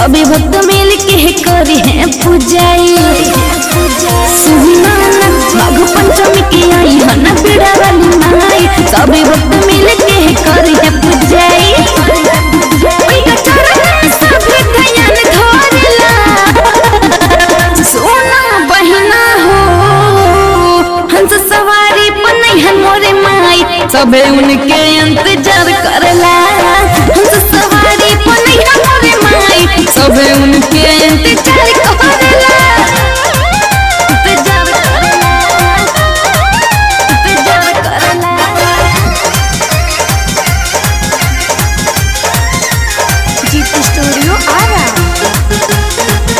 सभी भक्त मिल के करी है पूजाई सुना ना माघ पंचमी के आई है ना पीड़ा वाली माई सभी भक्त मिल के करी है पूजाई ओइका चरण में सभी ध्यान धरेला सोना बहिना हो हंस सवारी पनैहन मोरे माई सबे उनके इंतजार करला हंस सवारी पनैहन मोरे माई सबे उनके इंतजार करला इंतजार करला इंतजार करला जीत स्टूडियो आ रहा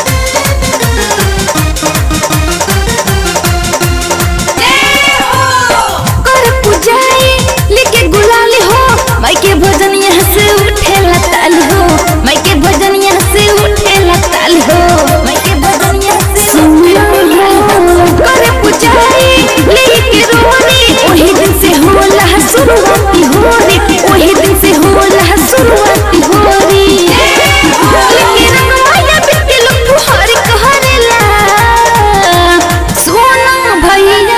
कर पूजाई लेके गुलाल हो माई के भजन यहाँ से उठे लताल हो माई के भजन यहाँ से उठे लताल हो माई के भजन यहाँ से सुना हो कर पूजाई लेके रोनी वही दिन से होला शुरुआती होरी वही दिन से होला शुरुआती होरी लेके रंग माया बिके लोग फुहार कहरेला सोना भैया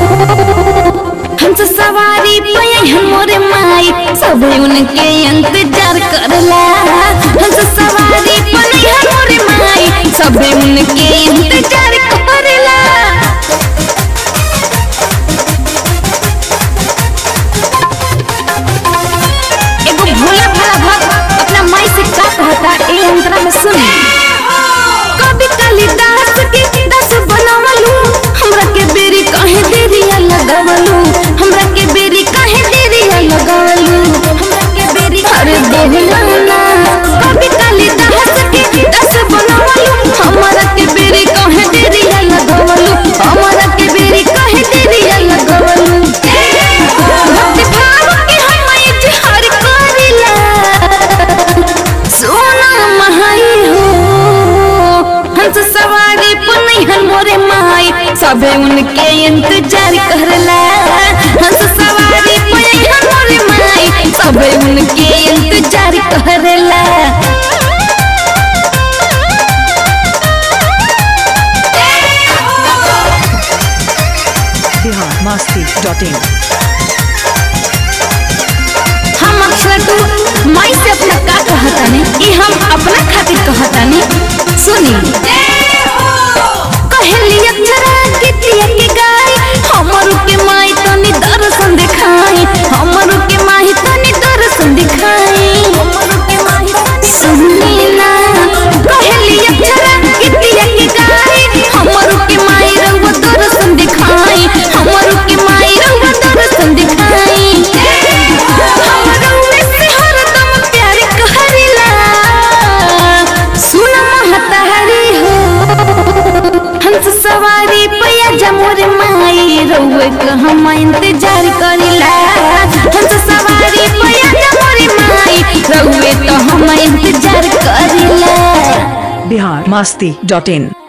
हंस सवारी पे मोरे माई सब उनके इंतजार करला हंस सवारी पे मोरे माई सब उनके इंतजार करला एगो भोला भाला भक्त अपना माई से का कहता ए अंतरा में सुन कवि कालिदास के दास बनवलू हमरा के बेरी काहे देरिया लगावलू हमरा के बेरी काहे देरिया लगावलू हमरा के बेरी अरे बोलना कवि कालिदास के दास बनवलू हमरा के बेरी काहे देरिया लगावलू हमरा के बेरी काहे देरिया लगावलू भक्ति भाव के हम इजहार करिला सोना महाई हो हंस सवारी पुनैहन मोरे माई सबे उनके इंतजार करला हंस सवारी पुनैहन मोरे माई सबे उनके इंतजार करला बिहार मस्ती डॉट इन हम अक्सर तू माई से अपना का कहतानी ई हम अपना खातिर कहतानी सुनी कहली अक्षरा गीतिया के गाय हमरू के माई तनी दर्शन दिखाई हमरू के माई तनी दर्शन दिखाई सुनी ना कहली अक्षरा गीतिया के गाय हमरू के माई रउआ दर्शन दिखाई हमरू के माई रउआ दर्शन दिखाई हमरू में से हरदम प्यार कहरिला सुन महतारी हो हंस सवारी पैया जमोर माई रउए के हम इंतजार करिला हंस सवारी पैया जमोर माई रउए तो हम इंतजार करिला बिहार मस्ती डॉट इन